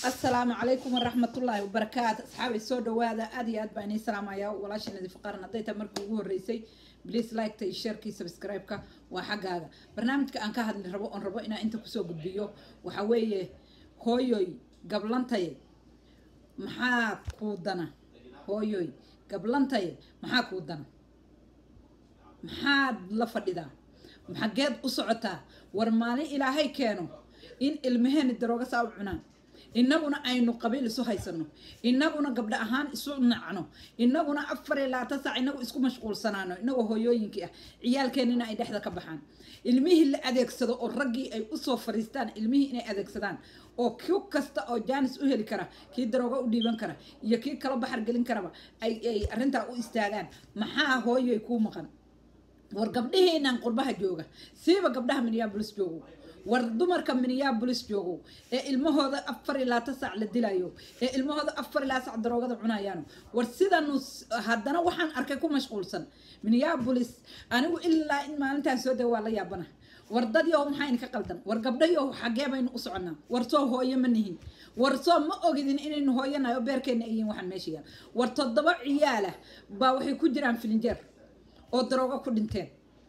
asalaamu calaykum waraxmatullaahi wabarakaatu asxaabay soo dhawaada aad iyo aad baa inii salaamayaa walaasha nadiif qaran hadday tahay markii ugu horreysay please like-ta iyo sharekii subscribe-ka waa xaggaaga barnaamijka aan ka hadli rabo oon rabo inaan inta kusoo gudbiyo waxaa weeye hooyoy gablantaye maxaa kuu dana hooyoy gablantaye maxaa kuu dana maxaad la fadhidaa xageed u socotaa war maalin ilaahay keeno in ilmaheeni darooga saa u cunaan innaguna aynu qabiil isu haysano innaguna gabdho ahaan isu nacno innaguna afar iyo labaatan saac inagu isku mashquulsanaano inagoo hooyooyinkii ah ciyaalkeenina ay dhexda ka baxaan ilmihii la adeegsado oo raggii ay usoo fariistaan ilmihii inay adeegsadaan oo ku kasta oo jaanis u heli kara kii darooga u dhiiban kara iyo kii kala baxar gelin karaba ay ay arrintaa u istaagaan maxaa hooyoy kuu maqan war gabdhaheenan qurbaha jooga siiba gabdhaha minneabolis joogo war dumarka minneabolis joogo ee ilmahooda afar iyo labaatan saac la dilayo ee ilmahooda afar iyo labaatan saac daroogada cunayaan war sidanu haddana waxaan arkay ku mashquulsan minneabolis anigu ilaa in maalintaan soo dega waa la yaabana war dad yow maxaa idinka qaldan war gabdhayow xagee baynu u soconnaa war soo hooyo ma nihin war soo ma ogidin inaynu hooyanahay oo beerkeenna ayiin waxaan meesha yaal war toddoba ciyaalah baa waxay ku jiraan filinjeer oo daroogo ku dhinteen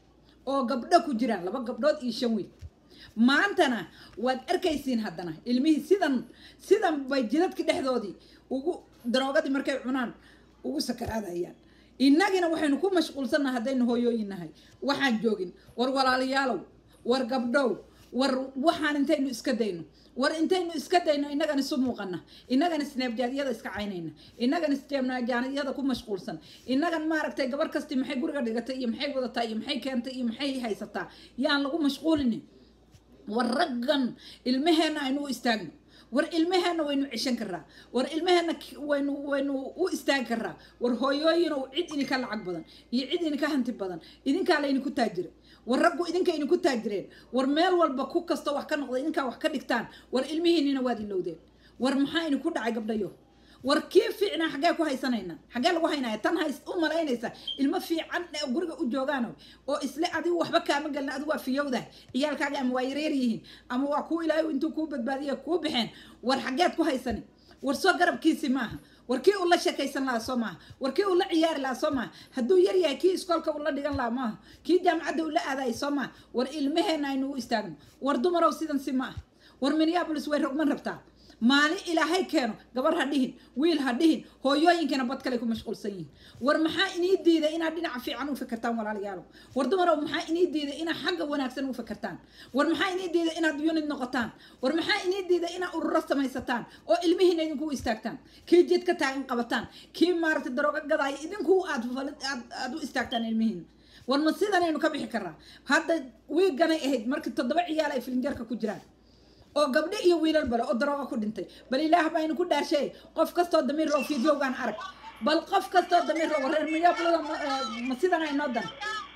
oo gabdho ku jiraan laba gabdhood iyo shan wiil maantana waad arkaysiin haddana ilmihii sidan sidan bay jidadki dhexdoodii ugu daroogadii markay cunaan ugu sakaraadayaan innagina waxaynu ku mashquulsannaha haddaynu hooyooyin nahay waxaan joogin war walaalayaalow war gabdhow war waxaan intaynu iska dayno war intaynu iska dayno innagan isu muuqana innagan isneebjaadyada iska caynayna innagan isneebjaadyada ku mashquulsan innagan maaragtay gabar kasti maxay guriga dhigatay iyo maxay wadataa iyo maxay keentay iyo maxay haysataa yaan lagu mashquulinin war raggan ilmaheenna aynu u istaagno war ilmaheenna waynu ceshan karaa war ilmaheenna waynu waynu u istaagi karaa war hooyooyinow cid idinka lacag badan iyo cid idinka hanti badan idinkaa laydinku taajira war raggu idinka idinku taajireen war meel walba ku kasta wax ka noqda idinkaa wax ka dhigtaan war ilmihiinina waad ilowdeen war maxaa idinku dhacay gabdhayo war kii fiicnaa xaggee ku haysanayna xaggee lagu haynaya tan hays u malaynaysa ilmo fiican guriga u joogaan oo isle adigu waxba kaama gelin adigu waa fiyowdah ciyaalkaaga ama waa yareer yihiin ama waa kuu ilaahay intuu kuu badbaadiya kuu baxeen war xaggeed ku haysani war soo garabkiisi maaha war kii uu la sheekaysan lahaa soo maaha war kii uu la ciyaari lahaa soo maaha hadduu yar yahay kii iskoolka uu la dhigan lahaa maaha kii jaamacadda uu la aadayay soo maaha war ilmaheenna aynu u istaagno war dumarow sidan si ma ah war minneabolis way rogman rabtaa maalin ilaahay keeno gabar ha dhihin wiil ha dhihin hooyooyinkana bad kale ku mashquulsan yihiin war maxaa inii diiday inaad dhinaca fiican u fikirtaan walaalayaalow war dumarow maxaa inii diiday inaad xagga wanaagsan u fikirtaan war maxaa inii diiday inaad unid noqotaan war maxaa inii diiday inaad ururo samaysataan oo ilmihiina idinku u istaagtaan kii jid ka taagan qabataan kii maaragtay darooga gadaaya idinku aad aad u istaagtaan ilmihiina war ma sidanaynu ka bixi karaa hadda wiiganay ahayd markii toddoba ciyaal ay filinjarka ku jiraan oo gabdho iyo wiilal bale oo darooga ku dhintay bal ilaah baa inu ku dhaashay qof kastoo damiir loo fiidiyowgaan arag bal qof kastoo damiir loo reer miyablada ma sidana inoo dana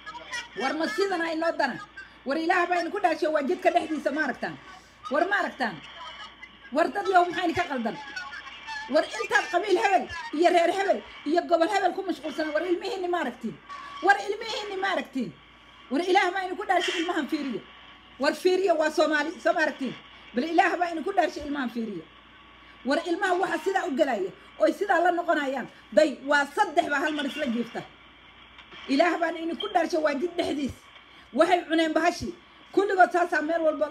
war ma sidana inoo dana war ilaah baa inu ku dhaashay waa jidka dhexdiisa ma aragtaan war ma aragtaan war dad yow maxaa idinka qaldan war intaad qabiil hebel iyo reer hebel iyo gobol hebel ku mashquulsana war ilmihiini ma aragtiin war ilmihiini ma aragtiin war ilaah baa inu ku dhaashay ilmahan fiiriya war fiiriya waa soomaali soo ma aragtiin bal ilaah baa idinku dhaarshay ilmahan fiiriya war ilmaha waxa sidaa u gelaya oy sidaa la noqonayaan day waa saddex baa hal mar isla jiifta ilaah baan idinku dhaarshay waa jid dhexdiis waxay cuneen bahashi kulligood saasaa meel walba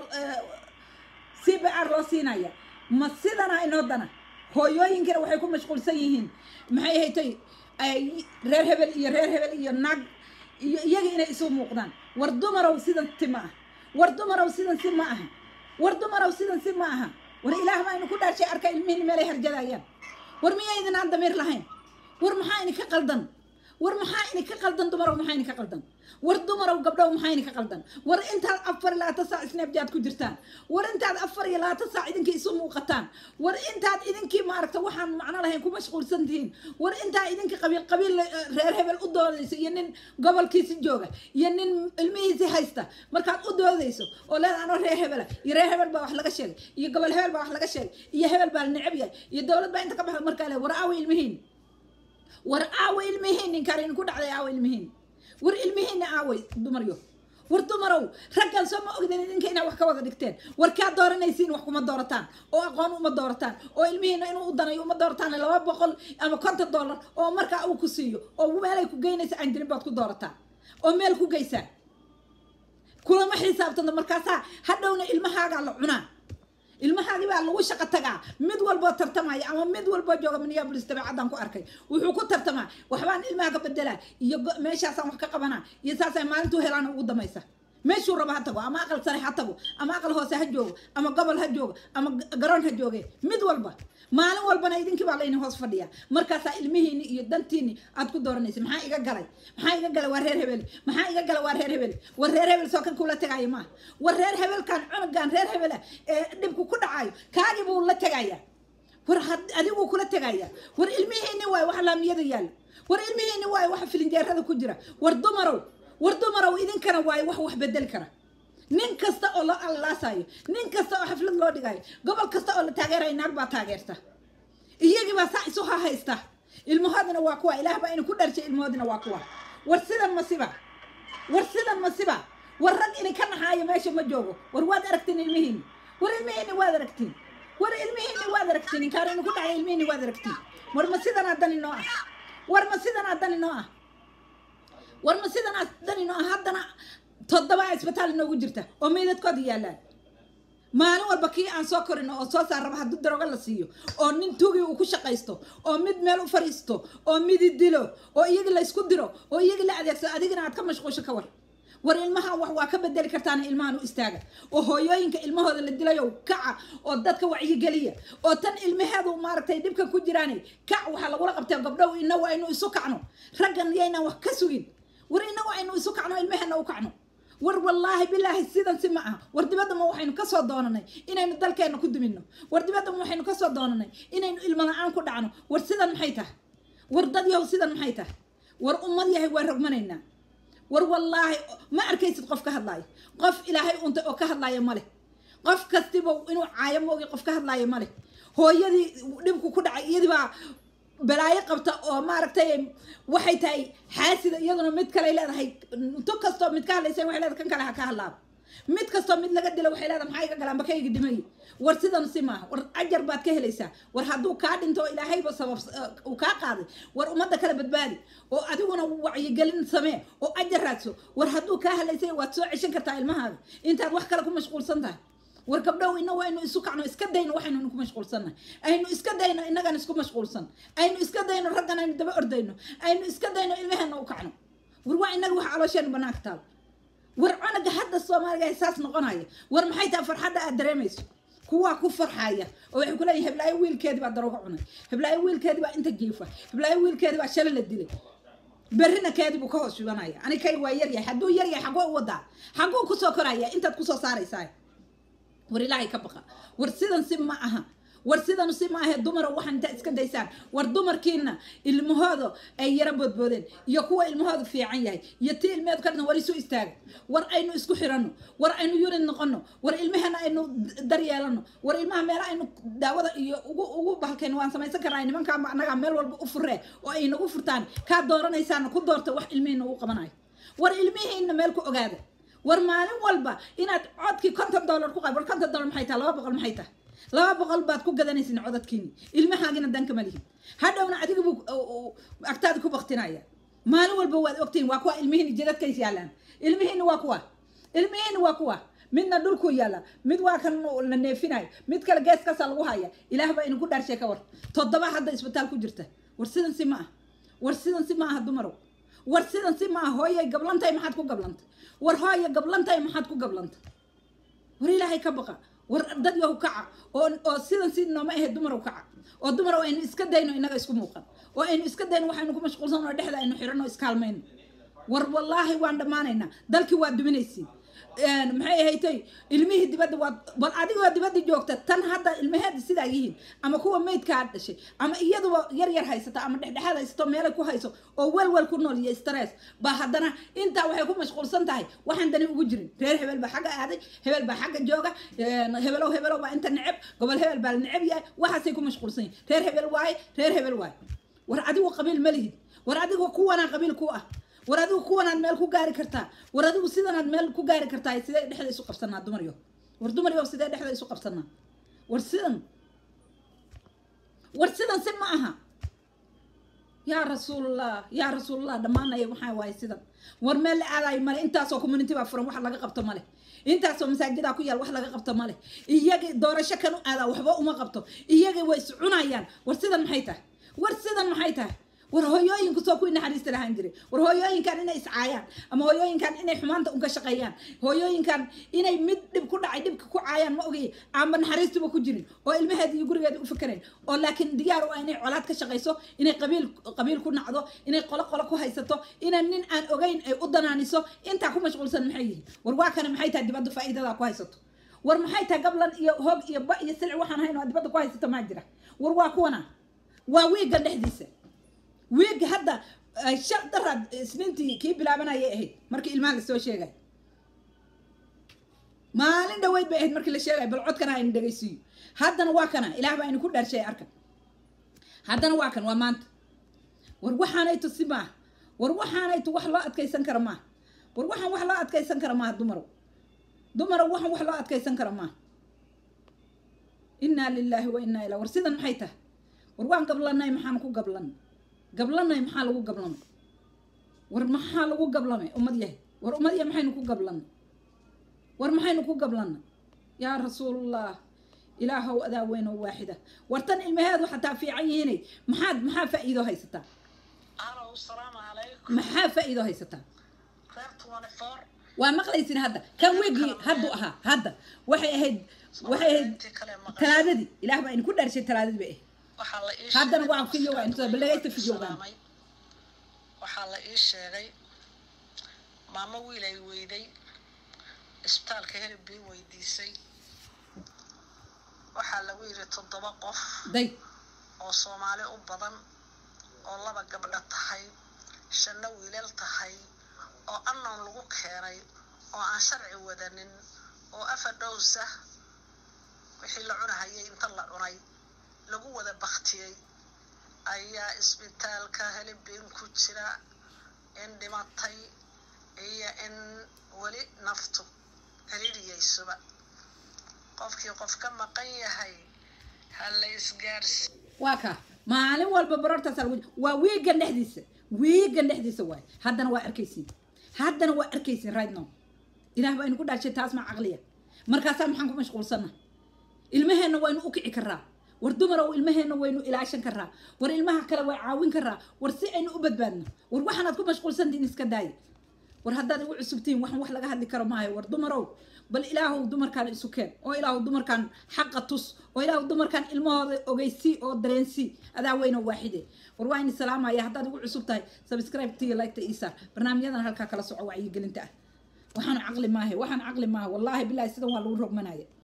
c b r loo siinaya ma sidana inoo dana hooyooyinkina waxay ku mashquulsan yihiin maxay haytay reer hebel iyo reer hebel iyo naag iyo iyaga inay isu muuqdaan war dumarow sidan si ma ah war dumarow sidan si ma aha war dumarow sidan si ma aha war ilaah baa inu ku dhaashay arka ilmihiini meelay harjadayaan war miyaa idin aan damiir lahayn war maxaa idinka qaldan war maxaa idinka qaldan dumarow maxaa idinka qaldan war dumarow gabdhow maxaa idinka qaldan war intaad afar iyo labaatan saac snabjaad ku jirtaan war intaad afar iyo labaatan saac idinkii isu muuqataan war intaad idinkii maaragta waxaan macno lahayn ku mashquulsan tihiin war intaa idinkii qabiil qabiil reer hebel u doodayso iyo nin gobolkiisi jooga iyo nin ilmihiisi haysta markaad u doodayso oo leeda anoo reer hebela iyo reer hebel baa wax laga sheegay iyo gobol hebel baa wax laga sheegay iyo hebel baa la necab yahay iyo dowlad baa inta ka baxda markaa le war aawa ilmihiin war aawa ilmihiin ninkaan idinku dhacday aawa ilmihiin war ilmihiinna aaway dumaryo war dumarow raggan soo ma ogdeen idinka inaad wax ka wada dhigteen war kaa dooranaysiin wax kuma doorataan oo aqoon uma doorataan oo ilmihiina inuu u danayo uma doorataan laba boqol ama konton dollar oo markaa uu ku siiyo oo meelay ku geynaysa aan jirin baad ku doorataan oo meel ku geysaan kulama xisaabtanta markaasaa hadhowna ilmahaagaa la cunaa ilmahaagii baa lagu shaqo tagaa mid walboo tartamaya ama mid walboo jooga minneapolis dabeecaddan ku arkay wuxuu ku tartamaa waxbaan ilmaha ka bedelaa iyo meeshaasaan wax ka qabanaa iyo saasay maalintuu helaan ugu damaysa meeshuu rabo ha tago ama aqal sare ha tago ama aqal hoose ha joogo ama gobol ha joogo ama garoon ha jooge mid walba maalin walbana idinkii baa layni hoos fadhiya markaasaa ilmihiini iyo dantiini aad ku dooranaysa maxaa iga galay maxaa iga galay waa reer hebel maxaa iga galay waa reer hebel war reer hebel soo kan kula tegaayo maaha war reer hebelkan cunugan reer hebela ee dhibku ku dhacayo kaagii buu la tegaya war adiguu kula tegaya war ilmihiini waayo waxa laamiyada yaalla war ilmihiini waayo waxa filinjeerada ku jira war dumarow war dumarow idinkana waayo wax wax bedeli kara nin kasta oo loo allaasayo nin kasta oo xaflad loo dhigayo gobol kasta oo la taageerayo naag baa taageerta iyagii baa saa isu hahaysta ilmahoodina waa kuwa ilaah baa ina ku dharshay ilmahoodina waa kuwa war sidan masiba war sidan masiba war rag ini ka naxaayo meesha ma joogo war waad aragtiin ilmihiini war ilmihiini waad aragtiin war ilmihiini waad aragtiin inkaar inu ku dhacay ilmihiini waad aragtiin war ma sidan addani noo ah war ma sidan addani noo ah war ma sidan addani noo ah haddana toddoba isbitaal inoogu jirta oo meydadkooda yaallaan maalin walba kii aan soo korino oo soo saar raba haddii darogo la siiyo oo nin tugii uu ku shaqaysto oo mid meel u fadhiisto oo midi dilo oo iyagii laysku diro oo iyagii la adeegsado adigina aad ka mashquusho ka war war ilmahan wax waa ka bedeli kartaana ilmahan u istaaga oo hooyooyinka ilmahooda la dilayo kaca oo dadka wacyigeliya oo tan ilmaheedu maaragtay dhibka ku jiraanay kac waxaa lagula qabtay gabdhow inagu aynu isu kacno raggan yaynaan wax ka sugin war inagu aynu isu kacno ilmaheena u kacno war wallaahi bilaahi sidan si ma aha war dibadda ma waxaynu kasoo doonanay inaynu dalkeena ku dumino war dibadda ma waxaynu kasoo doonanay inaynu ilmo la-aan ku dhacno war sidan maxay tahay war dad yahow sidan maxay tahay war ummad yahay waa rogmanaynaa war wallaahi ma arkaysid qof ka hadlaayo qof ilaahay untay oo ka hadlaaya ma leh qof kastiba inuu caayo moogi qof ka hadlaaya ma leh hooyadii dhibku ku dhacay iyadii baa balaayo qabta oo maaragtay waxay tahay xaasida iyaduna mid kale leedahay tu kastoo mid ka hadlaysa waxay leedahay kan kale ha ka hadlaaba mid kastoo mid laga dilo waxay leedahay maxaa iga galaan bakayga dhimay war sidan si maaha war ajar baad ka helaysaa war hadduu kaa dhinto oo ilaahayba sabab uu kaa qaaday war ummadda kale badbaadi oo adiguna wacyigelin samee oo ajar raadso war hadduu kaa halaysay waad soo ceshan kartaa ilmahaaga intaad wax kale ku mashquulsan tahay war gabdhow ina waynu isu kacno iska dayno waxaynu ku mashquulsannahay aynu iska dayno inagan isku mashquulsan aynu iska dayno raggan aynu daba ordayno aynu iska dayno ilmaheena u kacno war waa inaga wax caloosheenu banaanka taal war cunuga hadda soomaaliga saas noqonaya war maxay tahay farxadda aad dareemayso kuwaa ku farxaya oo waxay ku leeyihin heblaayo wiilkeedii baa darooga cunay heblaayo wiilkeedii baa inta jiifa heblaayo wiilkeedii baa shalay la dilay berrina keedii buu ka hoos shubanaya ani kay waa yaryahay hadduu yaryahay xagoo u wadaa xaguu kusoo koraya intaad kusoo saaraysaa war ilaahay ka baqa war sidan si ma aha war sidan si ma ahe dumara waxaan intaa iska daysaan war dumarkiina ilmahooda ay yara boodboodeen iyo kuwa ilmahooda fiican yahay iyo tii ilmeheedu ka dhisan war isu istaaga war aynu isku xiranno war aynu yurid noqono war ilmahana aynu daryeelano war ilmaha meela aynu daawada iyo ugu ugu bahalkayno waan samaysan karnaa nimankaa annagaa meel walba u furee oo ay nagu furtaan kaa dooranaysaana ku doorta wax ilmihiina ugu qabanayo war ilmihiina meel ku ogaada war maalin walba inaad codkii konton dollar ku qab war konton dollar maxay tahay laba boqol maxay tahay laba boqol baad ku gadanaysin codadkiini ilmahaagina danka ma lihin hadhowna adiga buu agtaada ku baktinaya maalin walba waad ogtihin waa kuwa ilmihiini jidadkays yaalaan ilmihiini waa kuwa ilmihiini waa kuwa midna dhulku yaalla mid waa kan la neefinayo mid kale geeskaasaa lagu haya ilaah baa idinku dhaarshay ka war toddoba hadda isbitaal ku jirta war sidan si ma ah war sidan si ma aha dumarow war sidan si ma ah hooyay gablantahay maxaad ku gablantay war hooya gablantahay maxaad ku gablantay war ilaahay ka baqa war dad yahu kaca oo oo sidan si nooma ahayd dumar kaca oo dumar aynu iska dayno inaga isku muuqan oo aynu iska dayno waxaynu ku mashquulsan oo dhexda aynu xirano iskaalmayno war wallaahi waan dhammaanaynaa dalkii waa duminaysiin maxay ahaytay ilmihii dibadda waa bal adigoo dibadda joogta tan hadda ilmaheeda sidaa yihiin ama kuwa maydkaa dhashay ama iyaduba yar yar haysata ama dhexdhexaad haysato meelay ku hayso oo welwel ku nool iyo stress baa haddana intaa waxay ku mashquulsan tahay waxaan dani ugu jirin reer hebel baa xagga aaday hebel baa xagga jooga hebelow hebelow baa inta neceb gobol hebel baa la neceb yahay waxaasay ku mashquulsan yihin reer hebel waaye reer hebel waaye war adigu qabiil ma lihid war adigu kuwanaa qabiil ku ah war adigu kuwanaad meel ku gaari kartaa war adigu sidanaad meel ku gaari kartaa sidee dhexda isu qabsanaa dumaryo war dumaryo sidee dhexda isu qabsanaa war sidan war sidan si ma aha yaa rasuulallah yaa rasuulallah dhammaanaya maxaa waaye sidan war meel la aadayo male intaasoo community baa furan wax laga qabto male intaasoo masaajidaa ku yaal wax laga qabto male iyagii doorasho kan u aadaa waxba uma qabto iyagii way is cunayaan war sidan maxay tahay war sidan maxay tahay war hooyooyinku soo kuwii naxariista lahaan jiray war hooyooyinkan inay iscaayaan ama hooyooyinkan inay xumaanta unka shaqeeyaan hooyooyinkan inay mid dhib ku dhacay dhibka ku caayaan ma ogay aanba naxariistuba ku jirin oo ilmaheeda iyo gurigeeda u fikerayn oo laakiin diyaar u ah inay colaad ka shaqayso inay qabiil qabiil ku nacdo inay qolo qolo ku haysato inay nin aan ogeyn ay u danaaniso intaa ku mashquulsan maxay yihiin war waa kana maxay tahay dibadda faa'iidadaa ku haysato war maxay tahay gablan iyo hoog iyo ba iyo silic waxaan hayn oo dibadda ku haysato maa jira war waa kuwana waa wiigan dhexdiisa wiigi hadda shal daraad isniintii kii bilaabanayay ahayd markii ilmaha lasoo sheegay maalin dhaweyd bay ahayd markii la sheegay bal codkana aynu dhegaysiiyo haddana waa kana ilaah baa idinku dhaarshay arkan haddana waa kan waa maanta war waxaanaytu si maaha war waxaanaytu wax loo adkaysan kara maaha war waxaan wax loo adkaysan kara maaha dumarow dumarow waxaan wax loo adkaysan kara maaha innaa lilaahi wa innaa ilaa war sidan maxay tahay war waan gablanay maxaan ku gablanay gablanay maxaa lagu gablamay war maxaa lagu gablamay ummad yahay war ummad yahay maxaynu ku gablanay war maxaynu ku gablanay yaa rasuulallah ilaahow adaa weyn oo waaxida war tan ilmaheedu xataa fiican yihiinay maxaad maxaa faa'iido haysataa alo salaamu calaykum maxaa faa'iido haysataa reer twenty four waa maqlaysin hadda kan wegii haddu ahaa hadda waxay ahayd waxay ahayd intii kale maqan talaadadii ilaah baa idinku dhaarshay talaadadii bay ahayd waxaa la ii haddana sheegay waa video waa inta balagaysta videogan islaamay. waxaa la ii sheegay maamo wiil ay weyday isbitaalka helib bii weydiisay waxaa lagu yidhi toddoba qof day oo soomaali u badan oo laba gabdho tahay shanna wiilal tahay oo annoon lagu keenay oo aan sharci wadanin oo afar dhowsa wixii la cunahayay inta la cunay lagu wada baktiyey ayaa isbitaalka helibin ku jira in dhimatay iyo in weli naftu ciriiriyeysuba qofkii qof ka maqan yahay ha la isgaarsi waa ka maalin walba barortaasa lagu waa wiigan dhexdiisa wiigan dhexdiisa waay haddana waa arkaysiin haddana waa arkaysiin right now ilaah baa idinku dhaashay taas ma caqliya markaasaa maxaan ku mashquulsanna ilmaheenna waynu u kici karaa war dumarow ilmaheenna waynu ilaashan karaa war ilmaha kale way caawin karaa war si aynu u badbaadno war waxaanaad ku mashquulsantihin iska daaya war haddaad igu cusubtihiin waxaan wax laga hadli karo maayo war dumarow bal ilaahow dumarkaan isu keen oo ilaahow dumarkaan xaqa tus oo ilaahow dumarkaan ilmahooda ogeysii oo dareensii adaa weyn oo waaxide war waa ini salaamaya haddaad igu cusub tahay subscribe tiyo like ta isaar barnaamijyadan halkaa kala soco wacyigelinta ah waxaan caqli maahe waxaan caqli maaha wallaahi bilaahi sidan waa lagu rogmanaya